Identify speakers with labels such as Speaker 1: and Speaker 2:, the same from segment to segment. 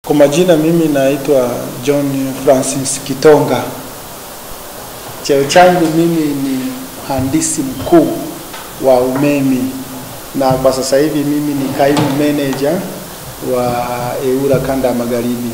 Speaker 1: Kwa majina mimi naitwa John Francis Kitonga. Cheo changu mimi ni mhandisi mkuu wa umeme na kwa sasa hivi mimi ni kaimu manager wa EWURA kanda ya magharibi.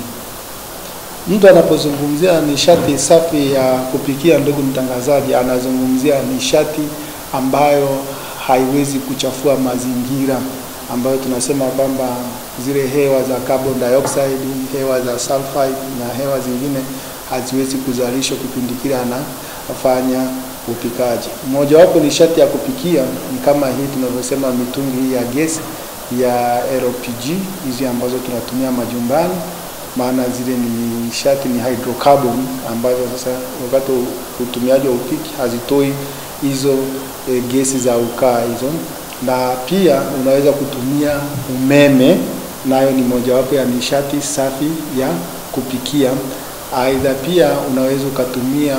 Speaker 1: Mtu anapozungumzia nishati safi ya kupikia, ndugu mtangazaji, anazungumzia nishati ambayo haiwezi kuchafua mazingira, ambayo tunasema kwamba zile hewa za carbon dioxide, hewa za sulfide na hewa zingine haziwezi kuzalishwa kipindi kile anafanya upikaji. Mojawapo nishati ya kupikia ni kama hii tunavyosema mitungi hii ya gesi ya LPG hizi ambazo tunatumia majumbani, maana zile ni nishati ni hydrocarbon ambazo sasa wakati wa utumiaji wa upiki hazitoi hizo e, gesi za ukaa hizo, na pia unaweza kutumia umeme, nayo ni mojawapo ya nishati safi ya kupikia. Aidha pia unaweza ukatumia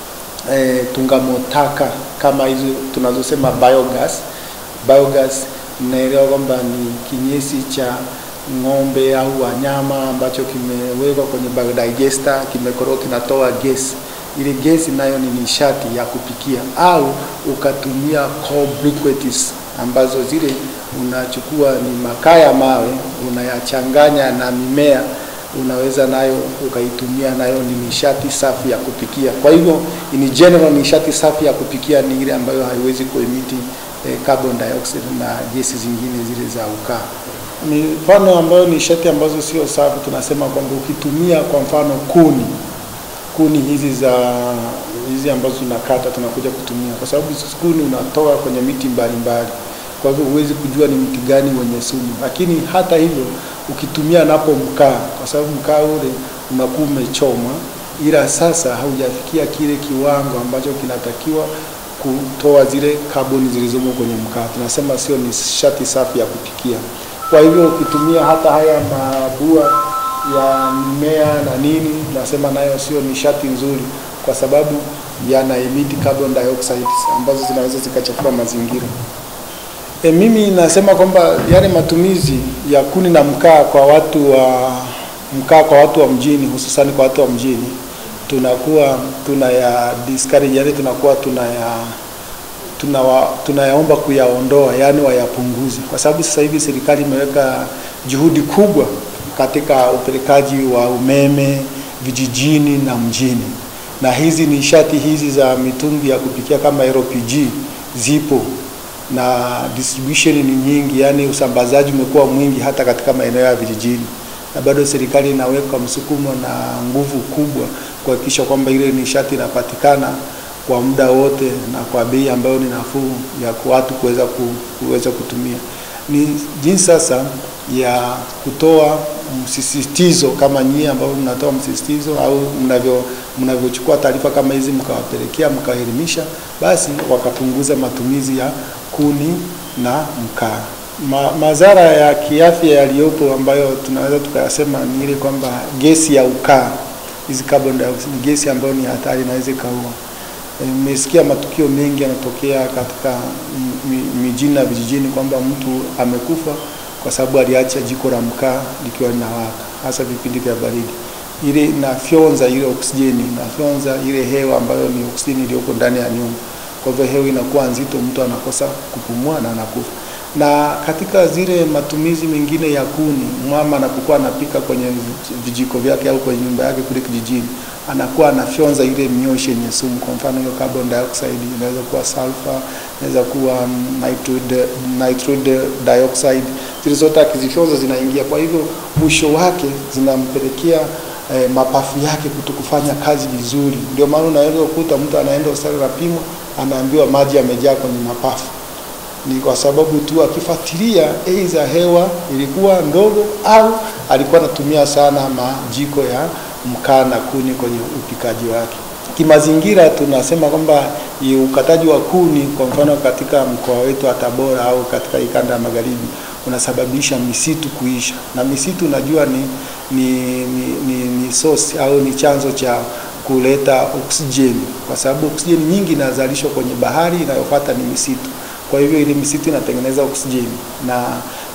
Speaker 1: e, tungamotaka kama hizo tunazosema biogas. Biogas mnaelewa kwamba ni kinyesi cha ng'ombe au wanyama ambacho kimewekwa kwenye biodigester, kimekoroka, kinatoa gesi. Ile gesi nayo ni nishati ya kupikia, au ukatumia coal briquettes ambazo zile unachukua ni makaa ya mawe unayachanganya na mimea unaweza nayo ukaitumia, nayo ni nishati safi ya kupikia. Kwa hivyo in general, nishati safi ya kupikia ni ile ambayo haiwezi kuemiti eh, carbon dioxide na gesi zingine zile za ukaa. Mifano ambayo nishati ambazo sio safi, tunasema kwamba ukitumia kwa mfano kuni kuni hizi za hizi ambazo tunakata tunakuja kutumia, kwa sababu kuni unatoa kwenye miti mbalimbali, kwa hivyo huwezi kujua ni mti gani wenye sumu. Lakini hata hivyo ukitumia napo mkaa, kwa sababu mkaa ule unakuwa umechomwa, ila sasa haujafikia kile kiwango ambacho kinatakiwa kutoa zile kaboni zilizomo kwenye mkaa, tunasema sio nishati safi ya kupikia. Kwa hivyo ukitumia hata haya mabua ya mimea na nini, nasema nayo sio nishati nzuri, kwa sababu yana emit carbon dioxide ambazo zinaweza zikachafua mazingira. E, mimi nasema kwamba yale matumizi ya kuni na mkaa kwa watu wa mkaa kwa watu wa mjini, hususani kwa watu wa mjini, tunakuwa tunaya discourage, yani tunakuwa tunaya tunawa, tunayaomba kuyaondoa, yani wayapunguze, kwa sababu sasa hivi serikali imeweka juhudi kubwa katika upelekaji wa umeme vijijini na mjini, na hizi nishati hizi za mitungi ya kupikia kama LPG zipo na distribution ni nyingi, yani usambazaji umekuwa mwingi hata katika maeneo ya vijijini, na bado serikali inaweka msukumo na nguvu kubwa kuhakikisha kwamba ile nishati inapatikana kwa muda wote na kwa bei ambayo ni nafuu ya watu kuweza kuweza kutumia. Ni jinsi sasa ya kutoa msisitizo kama nyie ambao mnatoa msisitizo au mnavyo mnavyochukua taarifa kama hizi mkawapelekea mkaelimisha, basi wakapunguza matumizi ya kuni na mkaa. Ma, madhara ya kiafya yaliyopo ambayo tunaweza tukayasema ni ile kwamba gesi ya ukaa, hizi carbon dioxide, gesi ambayo ni hatari, inaweza ikaua. Nimesikia matukio mengi yanatokea katika mijini na vijijini kwamba mtu amekufa kwa sababu aliacha jiko la mkaa likiwa linawaka, hasa vipindi vya baridi. Ile inafyonza ile oksijeni, inafyonza ile hewa ambayo ni oksijeni iliyoko ndani ya nyumba. Kwa hivyo hewa inakuwa nzito, mtu anakosa kupumua na anakufa. Na katika zile matumizi mengine ya kuni, mama anapokuwa anapika kwenye vijiko vyake au kwenye nyumba yake kule kijijini, anakuwa anafyonza ile mioshi yenye sumu. Kwa mfano hiyo carbon dioxide inaweza kuwa sulfur, inaweza kuwa nitride, nitride dioxide, zile zote akizifyonza zinaingia. Kwa hivyo mwisho wake zinampelekea eh, mapafu yake kutokufanya kazi vizuri. Ndio maana unaweza kukuta mtu anaenda hospitali anapimwa, anaambiwa maji yamejaa kwenye mapafu ni kwa sababu tu akifuatilia aidha hewa ilikuwa ndogo au alikuwa anatumia sana majiko ya mkaa na kuni kwenye upikaji wake. Kimazingira tunasema kwamba ukataji wa kuni kwa mfano katika mkoa wetu wa Tabora au katika ikanda ya magharibi unasababisha misitu kuisha, na misitu najua ni, ni, ni, ni, ni source au ni chanzo cha kuleta oksijeni, kwa sababu oksijeni nyingi inazalishwa kwenye bahari, inayofuata ni misitu. Kwa hivyo ile misitu inatengeneza oksijeni, na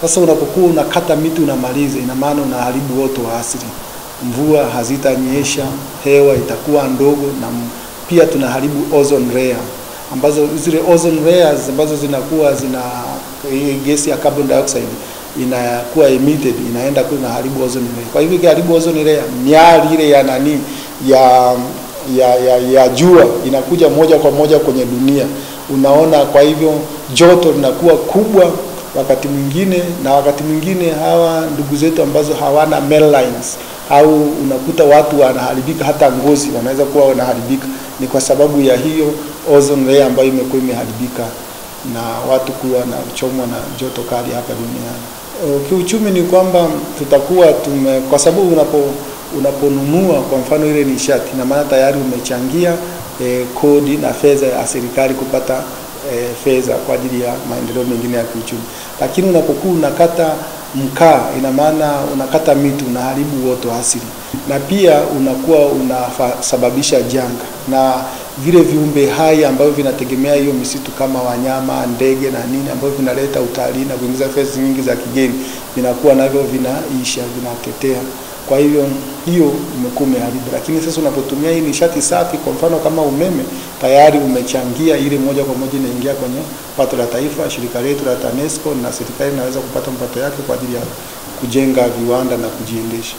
Speaker 1: Sasa unapokuwa unakata miti unamaliza, ina maana unaharibu uoto wa asili. Mvua hazitanyesha, hewa itakuwa ndogo, na m- pia tunaharibu ozone layer ambazo zile ozone layers ambazo zinakuwa zina hii gesi ya carbon dioxide inakuwa emitted inaenda kule inaharibu ozone layer. Kwa hivyo ikiharibu ozone layer, miali ile ya nani ya ya, ya, ya jua inakuja moja kwa moja kwenye dunia. Unaona, kwa hivyo joto linakuwa kubwa wakati mwingine, na wakati mwingine hawa ndugu zetu ambazo hawana melines au unakuta watu wanaharibika, hata ngozi wanaweza kuwa wanaharibika, ni kwa sababu ya hiyo ozone layer ambayo imekuwa imeharibika na watu kuwa na kuchomwa na joto kali hapa duniani. Uh, Kiuchumi ni kwamba tutakuwa tume, kwa sababu unapo unaponunua kwa mfano ile nishati, na maana tayari umechangia eh, kodi na fedha ya serikali kupata eh, fedha kwa ajili ya maendeleo mengine ya kiuchumi. Lakini unapokuwa unakata mkaa, ina maana unakata miti, unaharibu uoto wa asili, na pia unakuwa unasababisha janga na vile viumbe hai ambavyo vinategemea hiyo misitu kama wanyama, ndege na nini ambavyo vinaleta utalii na kuingiza fedha nyingi za kigeni, vinakuwa navyo vinaisha, vinatetea. Kwa hivyo hiyo umekuwa umeharibu, lakini sasa unapotumia hii nishati safi, kwa mfano kama umeme, tayari umechangia ile moja kwa moja inaingia kwenye pato la taifa. Shirika letu la TANESCO na serikali inaweza kupata mapato yake kwa ajili ya kujenga viwanda na kujiendesha.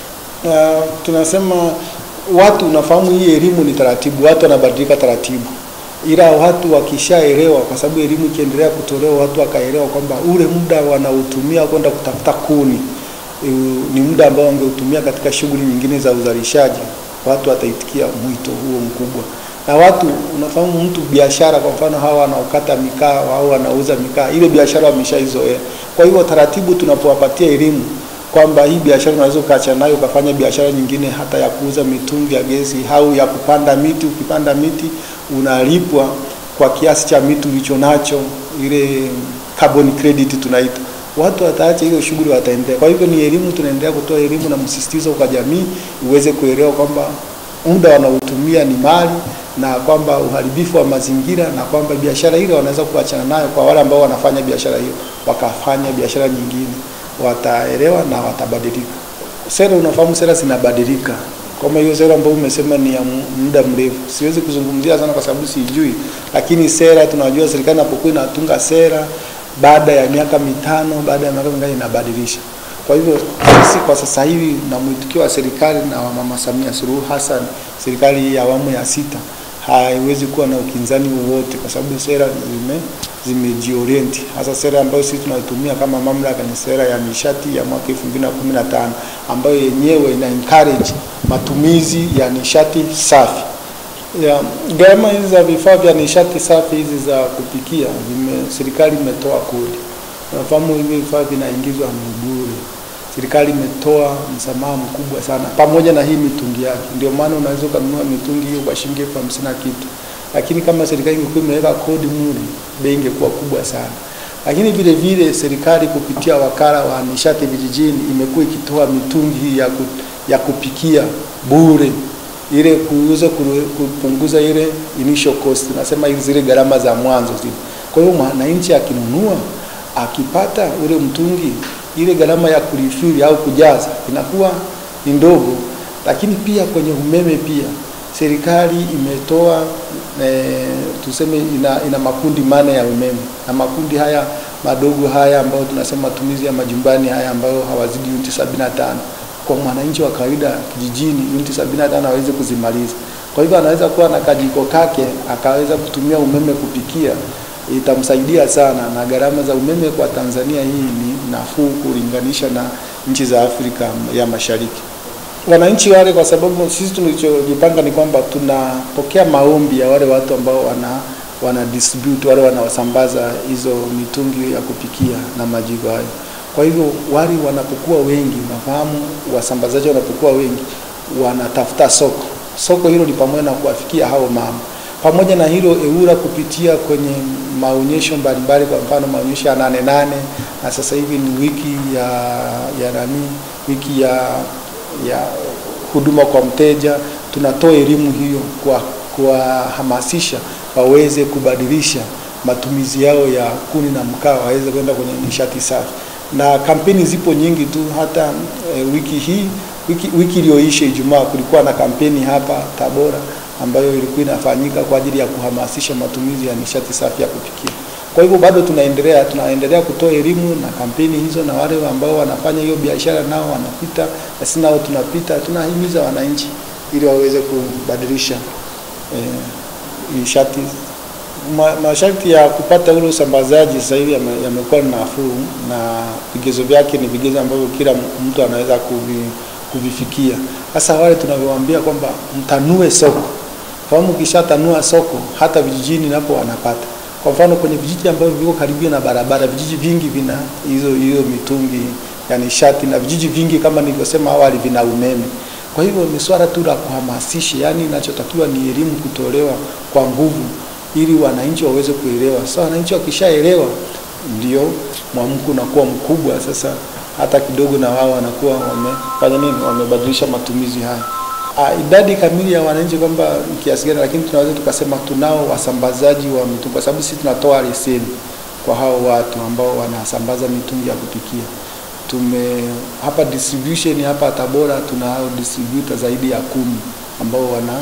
Speaker 1: Uh, tunasema watu, unafahamu hii elimu ni taratibu, watu wanabadilika taratibu, ila watu wakishaelewa, kwa sababu elimu ikiendelea kutolewa, watu wakaelewa kwamba ule muda wanaotumia kwenda kutafuta kuni e, ni muda ambao wangeutumia katika shughuli nyingine za uzalishaji, watu wataitikia mwito huo mkubwa. Na watu, unafahamu, mtu biashara, kwa mfano hawa wanaokata mikaa au wanauza mikaa, ile biashara wameshaizoea. Kwa hivyo taratibu, tunapowapatia elimu kwamba hii biashara unaweza ukaacha nayo ukafanya biashara nyingine hata ya kuuza mitungi ya gesi au ya kupanda miti. Ukipanda miti unalipwa kwa kiasi cha miti ulicho nacho, ile carbon credit tunaita. Watu wataacha hiyo shughuli, wataendelea. Kwa hivyo ni elimu, tunaendelea kutoa elimu na msisitizo kwa jamii iweze kuelewa kwamba muda wanaotumia ni mali na kwamba uharibifu wa mazingira na kwamba biashara ile wanaweza kuachana nayo. Kwa wale ambao wanafanya biashara hiyo wakafanya biashara nyingine wataelewa na watabadilika. Sera, unafahamu sera zinabadilika. Kama hiyo sera ambayo umesema ni ya muda mrefu, siwezi kuzungumzia sana kwa sababu sijui, lakini sera tunajua serikali inapokuwa inatunga sera, baada ya miaka mitano, baada ya miaka mingapi inabadilisha. Kwa hivyo sisi kwa sasa hivi na mwitikio wa serikali na wa Mama Samia Suluhu Hassan, serikali ya awamu ya sita haiwezi kuwa na ukinzani wowote kwa sababu sera zime zimejiorienti. Hasa sera ambayo sisi tunaitumia kama mamlaka ni sera ya nishati ya mwaka 2015 ambayo yenyewe ina encourage matumizi ya nishati safi. Ya, gharama hizi za vifaa vya nishati safi hizi za kupikia zime, serikali imetoa kodi. Unafahamu hivi vifaa vinaingizwa ni bure. Serikali imetoa msamaha mkubwa sana pamoja na hii mitungi yake. Ndio maana unaweza ukanunua mitungi hiyo kwa shilingi elfu hamsini na kitu, lakini kama serikali ingekuwa imeweka kodi mure, bei ingekuwa kubwa sana. Lakini vile vile serikali kupitia wakala wa nishati vijijini imekuwa ikitoa mitungi hii ya, ku, ya kupikia bure ile kuuza kupunguza ile initial cost, nasema zile gharama za mwanzo zile. Kwa hiyo mwananchi akinunua akipata ule mtungi ile gharama ya kulifili au kujaza inakuwa ni ndogo. Lakini pia kwenye umeme pia serikali imetoa e, tuseme ina, ina makundi mane ya umeme na makundi haya madogo haya ambayo tunasema matumizi ya majumbani haya ambayo hawazidi uniti 75 kwa mwananchi wa kawaida kijijini uniti 75 aweze kuzimaliza. Kwa hivyo anaweza kuwa na kajiko kake akaweza kutumia umeme kupikia itamsaidia sana, na gharama za umeme kwa Tanzania hii ni nafuu kulinganisha na nchi za Afrika ya Mashariki. Wananchi wale, kwa sababu sisi tulichojipanga ni kwamba tunapokea maombi ya wale watu ambao wana wana distribute wale wanaosambaza hizo mitungi ya kupikia na majiko hayo. Kwa hivyo wale wanapokuwa wengi, unafahamu, wasambazaji wanapokuwa wengi, wanatafuta soko. Soko hilo ni pamoja na kuwafikia hao mama pamoja na hilo EWURA kupitia kwenye maonyesho mbalimbali, kwa mfano maonyesho ya nane nane na sasa hivi ni wiki ya ya nani, wiki ya ya huduma kwa mteja. Tunatoa elimu hiyo kwa kuwahamasisha waweze kubadilisha matumizi yao ya kuni na mkaa, waweze kwenda kwenye nishati safi. na kampeni zipo nyingi tu. Hata e, wiki hii wiki, wiki iliyoisha Ijumaa kulikuwa na kampeni hapa Tabora ambayo ilikuwa inafanyika kwa ajili ya kuhamasisha matumizi ya nishati safi ya kupikia. Kwa hivyo bado tunaendelea tunaendelea kutoa elimu na kampeni hizo, na wale ambao wanafanya hiyo biashara nao wanapita, na sisi nao tunapita, tunahimiza wananchi ili waweze kubadilisha eh, nishati. Ma, masharti ya kupata ule usambazaji sasa hivi yame- yamekuwa ni nafuu, na vigezo vyake ni vigezo ambavyo kila mtu anaweza kuvi, kuvifikia. Sasa wale tunavyowaambia kwamba mtanue soko, fahamu, ukishatanua soko hata vijijini napo wanapata kwa mfano kwenye vijiji ambavyo viko karibia na barabara, vijiji vingi vina hizo hiyo mitungi ya nishati, na vijiji vingi kama nilivyosema awali vina umeme. Kwa hivyo ni swala tu la kuhamasisha, yani inachotakiwa ni elimu kutolewa kwa nguvu, ili wananchi waweze kuelewa. Sasa wananchi wakishaelewa, ndio mwamko unakuwa mkubwa. Sasa hata kidogo na wao wanakuwa wamefanya nini, wamebadilisha matumizi haya. Ah, idadi kamili ya wananchi kwamba ni kiasi gani, lakini tunaweza tukasema tunao wasambazaji wa mitungi, kwa sababu sisi tunatoa leseni kwa hao watu ambao wanasambaza mitungi ya kupikia. Tume hapa distribution hapa Tabora tunao distributor zaidi ya kumi ambao wana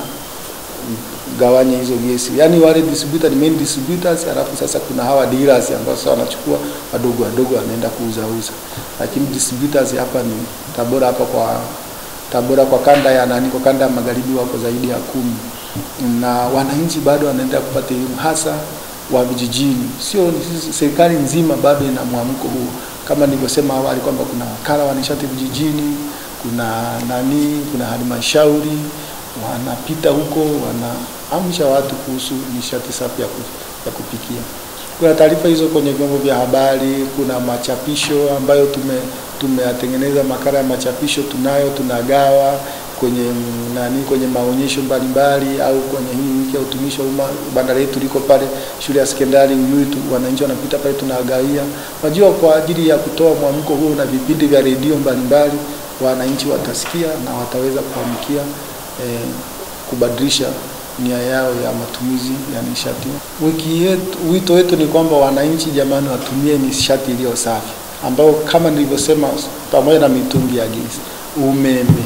Speaker 1: gawanya hizo gesi, yaani wale distributor ni main distributors, alafu sasa kuna hawa dealers ambao sasa wanachukua wadogo wadogo wanaenda kuuza uza, lakini distributors hapa ni Tabora hapa kwa Tabora kwa kanda ya nani, kwa kanda ya magharibi wako zaidi ya kumi, na wananchi bado wanaendelea kupata elimu hasa wa vijijini. Sio serikali nzima bado ina mwamko huo, kama nilivyosema awali kwamba kuna wakala wa nishati vijijini, kuna nani, kuna halmashauri wanapita huko wanaamsha watu kuhusu nishati safi ya, ku, ya kupikia. Kuna taarifa hizo kwenye vyombo vya habari, kuna machapisho ambayo tume tumeyatengeneza makala ya machapisho tunayo, tunagawa kwenye mm, nani, kwenye maonyesho mbalimbali au kwenye hii wiki ya utumishi wa umma. Bandari yetu liko pale shule ya sekondari Uyui tu, wananchi wanapita pale tunawagawia. Unajua, kwa ajili ya kutoa mwamko huo na vipindi vya redio mbalimbali, wananchi watasikia na wataweza kuamkia eh, kubadilisha nia yao ya matumizi ya nishati. Wiki yetu, wito wetu ni kwamba wananchi jamani, watumie nishati iliyo safi, ambayo kama nilivyosema, pamoja na mitungi ya gesi, umeme,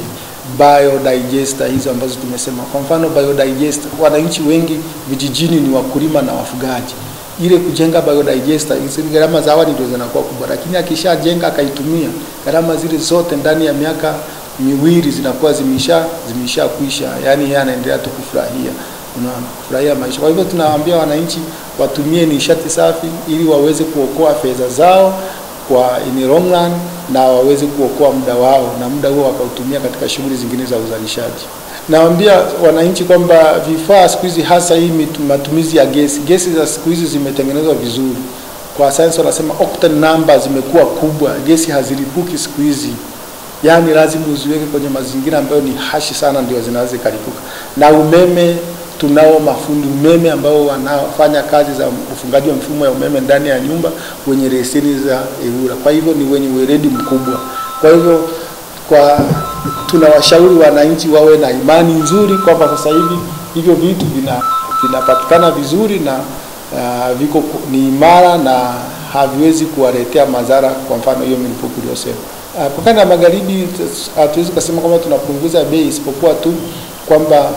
Speaker 1: biodigester hizo ambazo tumesema. Kwa mfano biodigester, wananchi wengi vijijini ni wakulima na wafugaji. Ile kujenga biodigester, hizo gharama za awali ndio zinakuwa kubwa, lakini akishajenga akaitumia, gharama zile zote ndani ya miaka miwili zinakuwa zimesha zimesha kwisha, yani yeye anaendelea tu kufurahia, unaona, kufurahia maisha. Kwa hivyo tunawaambia wananchi watumie nishati safi ili waweze kuokoa fedha zao kwa in long run na waweze kuokoa muda wao na muda huo wakautumia katika shughuli zingine za uzalishaji. Nawaambia wananchi kwamba vifaa siku hizi hasa hii mitu- matumizi ya gesi, gesi za siku hizi zimetengenezwa vizuri. Kwa sayansi wanasema octane number zimekuwa kubwa, gesi hazilipuki siku hizi yaani lazima uziweke kwenye mazingira ambayo ni hashi sana, ndio zinaweza zikalipuka. Na umeme, tunao mafundi umeme ambao wanafanya kazi za ufungaji wa mfumo ya umeme ndani ya nyumba wenye leseni za EWURA, kwa hivyo ni wenye weledi mkubwa. Kwa hivyo kwa tunawashauri wananchi wawe na imani nzuri kwamba sasa hivi hivyo vitu vina vinapatikana vizuri na uh, viko ku- ni imara na haviwezi kuwaletea madhara, kwa mfano hiyo milipuko iliyosema. Uh, kwa kanda ya magharibi tus- hatuwezi kusema kwamba tunapunguza bei, isipokuwa tu kwamba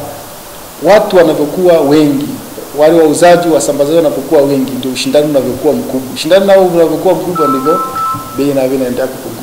Speaker 1: watu wanavyokuwa wengi, wale wauzaji wasambazaji wanapokuwa wengi, ndio ushindani unavyokuwa mkubwa. Ushindani nao unavyokuwa mkubwa, ndivyo bei inavyo inaendelea kupungua.